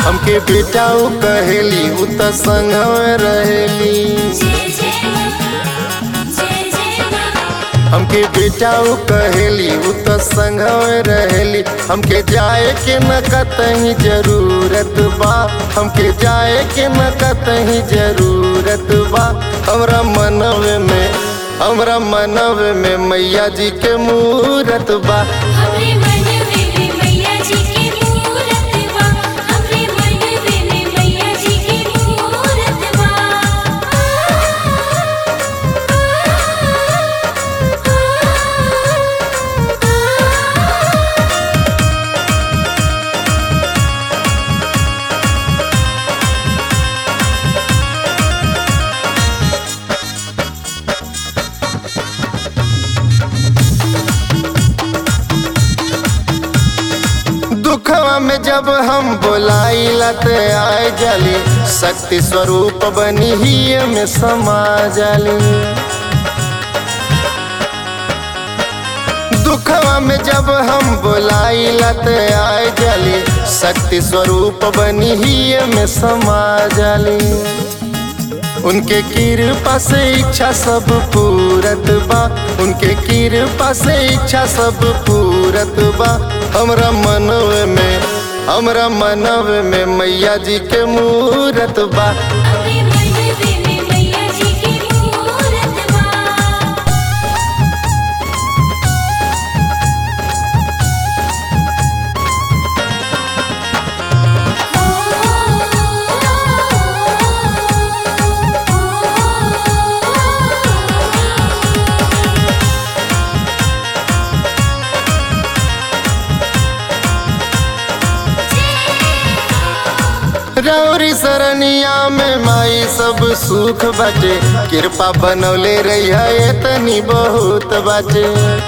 हमके बेटा उ कहेली उ त संग रहेली जय जय मां जय जय मां हमके बेटा उ कहेली उ त संग रहेली हमके जाए के न कतही जरूरत बा हमके जाए के न कतही जरूरत बा हमरा मनवे में हमरा मनवे में मैया जी के मूरत बा हमरे मनवे में मैया जी की मूरत बा हमरे मनवे में मैया जी की मूरत बा दुखवा में जब हम बोलाइला त आए जाली शक्ति स्वरूप बनी ही में समा जाली दुखवा में जब हम बोलाइला त आए जाली शक्ति स्वरूप बनी ही में समा जाली उनके कृपा से इच्छा सब पूरत बा उनके कृपा से इच्छा सब पूरत बा हमरा मनव में हमरा मनव में मैया जी के मूरत बा हमरे मनवे में मैया जी की मूरत बा रौरी सरनिया में माई सब सुख बाटे कृपा बनौले रही है तनी बहुत बाटे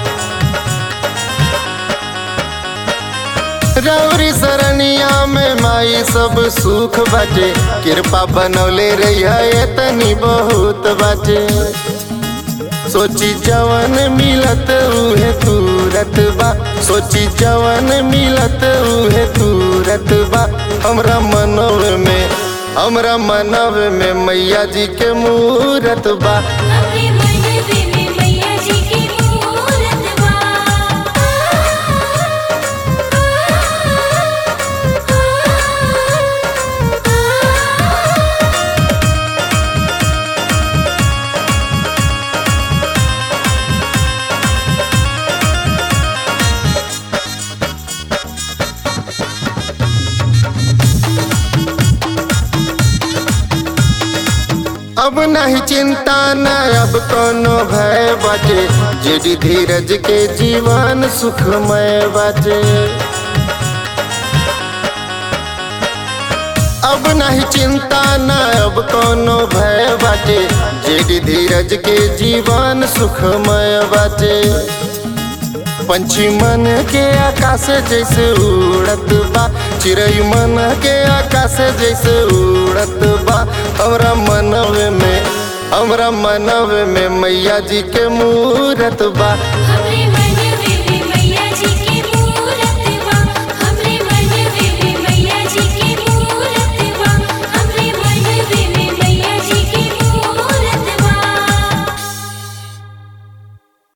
रौरी सरनिया में माई सब सुख बाटे कृपा बनौले रही है तनी बहुत बाटे सोची जवन मिलत उहे तुरत बा सोची जवन मिलत उहे तुरत बा हमरा मनव में हमरा मनव में मैया जी के मूरत बा हमरे मनवे में मैया जी की मूरत बा अब नहीं चिंता न अब कोनो भय बाटे जेडी धीरज के जीवन सुखमय बाटे अब नहीं चिंता न अब कोनो भय बाटे जेडी धीरज के जीवन सुखमय बाटे पंछी मन के आकाश जैसे उड़त बा चिड़ई मन के आकाश जैसे उड़त बा हमरा मनव में हमरा मनव में मैया जी के मूरत बा